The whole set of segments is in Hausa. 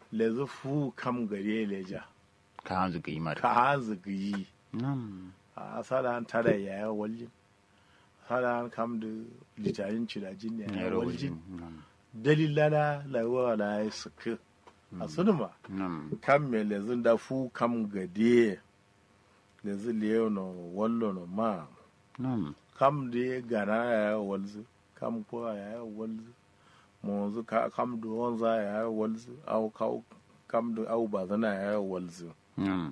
lezu fu kam gare leja ka hanzu ga imar ka hanzu giyi nam a sala an tada yaya waljin sala an kam da litarin cirajin ne ya ya rawajin waljin nam dalilana laiwa la ya suka a sunuma nam kam me lezun da fu kam gade lezu leo no wallo no ma nam kam de gana ya walzu kam ko ya walzu monzu ka kam do wanza ya walzu au ka kam do au bazana ya walzu nam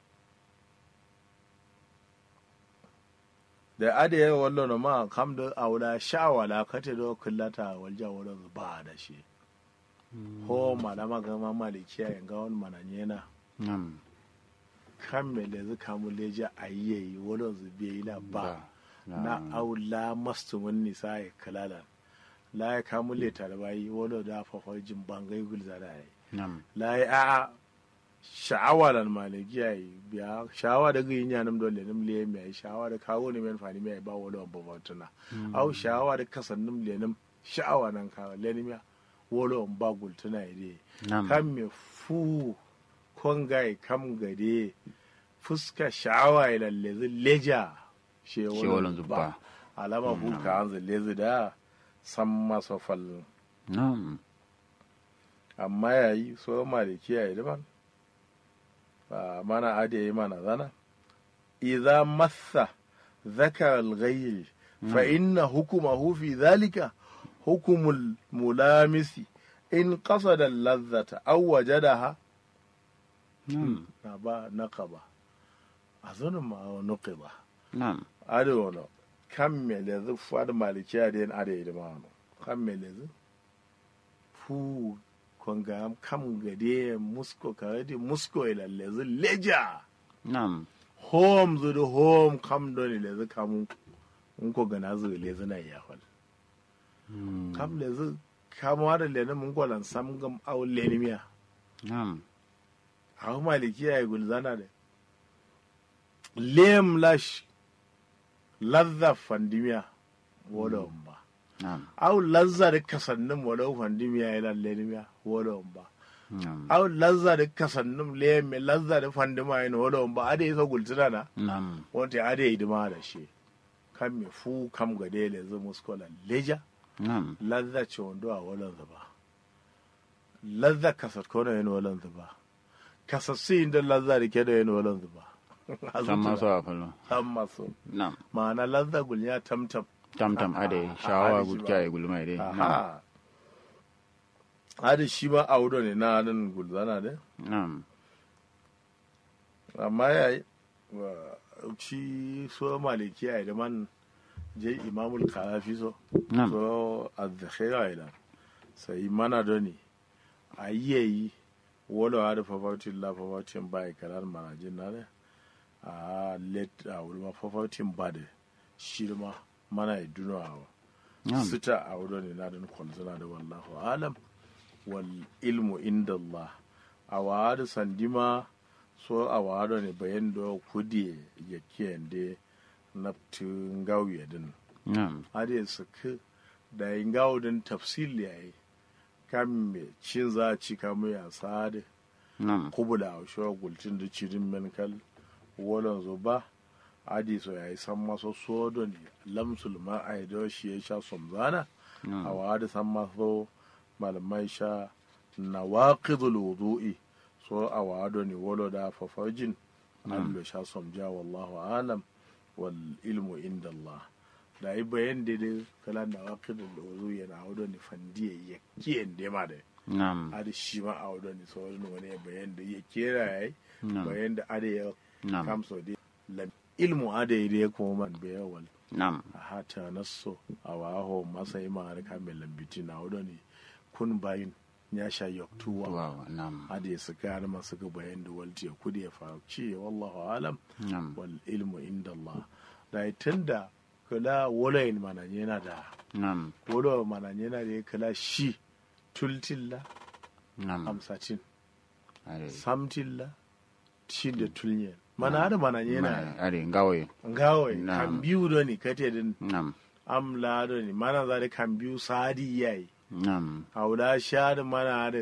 da ade ya wallo no ma kam do aula shawala kate do kullata walja wallo ba da shi ho malama ga ma malikiya yanga wani mananyena nam kan me lezu kamu leja ayyayi wallo zube ila ba na aula mastu mun nisa ya kalala la ya kamu le tarbayi wallo da fafajin bangai gulza da yi nam la ya a sha'awa lan malikiya yi biya sha'awa da gyin yanam dole nim le mai sha'awa da kawo ne men fani mai ba wallo ba batuna au sha'awa da kasannim le nim sha'awa nan ka le nim ya wallo ba gultuna ide nam kan me fu kongai kam gade fuska sha'awa ila lezi leja she She wallo walon zubba. alama fu ka an lezi da san masa fal nam amma yayi so malikiya yi daban ba mana ade yi mana zana idza massa ذكر الغير فإن حكمه في ذلك حكم الملامس إن قصد اللذة أو وجدها nam نبا نقبة أظن ما نقبة nam أدونا كم ملذ فاد مالكي أدين أدي دمانو كم ملذ فو kwanga kam gade musko kawai musko ila lezi leja nam home zu da home kam doni lezi kamu in ko gana zu lezi na ya hol kam lezi kamu da leni mun gwalan sam gam au leni miya nam hau maliki ya yi gulzana da lem lash lazza fandimiya wala ba nam au lazza da kasannin wala fandimiya ya lalle miya wala ba nam au lazza da kasannin lem lazza da fandima ya wala ba ade isa gulzana na nam wanda ade yi dima da shi kan me fu kam ga dele zu muskola leja nam lazza ce wando a walan zuba lazza kasat kona yin walan zuba kasassu inda lazza da ke da yin walan zuba san masu a falon san masu nam ma'ana lazza gulnya tamtam tam-tam ade shawa gudja ya gulma ide nam aha hadi shi ma audo ne na nan gulzana ne nam amma ya yi shi so maliki ya yi da man je imamul karafi so nam so azzakhira ila sai mana doni a yi wala wa da fafatin la fafatin ba kalar manajin na ne a let a wulma fafatin ba da shi ma mana yi duno a nam sita a wurin ne na da kwalzana da wallahu alam wal ilmu inda Allah a wa'adu sandima so a wa'adu ne bayan da kudi ya kiyande na tun gauye din nam hade su ka da yin gawo din tafsil yayi kan me cin za a ci kamu ya sade nam kubula a shi gultin da cirin menkal wolon zuba adi so yayi san maso sodo ne lamsul ma a yi shi ya sha somzana a nam wadi san maso malamai sha na waqidul wudu'i so a wado ne wolo da fafajin an lo sha somja wallahu alam wal ilmu inda Allah da yi bayan da dai kala na waqidul wudu'i yana wado ne fandiye ya kiyen da ma da nam adi shi ma a wado ne so wani wani bayan da ya kera yayi nam bayan da ade ya nam kamso dai lam ilmu ade da ya kuma man bayawal nam a hata nasso a waho masa yi ma'ar kamar lambiti na wadda ne kun bayin ya sha yaktuwa wow nam hada ya suka har masu ga bayan da walti ya kudi ya fahimci wallahu alam nam wal ilmu inda Allah da tun da kula walayin mananye yana da nam wala mananye yana da ya kula shi tultilla nam amsatin ade samtilla shi da tulyen mana hada mananye yana ade ngawe ngawai Na'am. kan biyu da ni kate din nam am laado ni mana zari kan biyu sadi yayi nam hawda shaade mana ade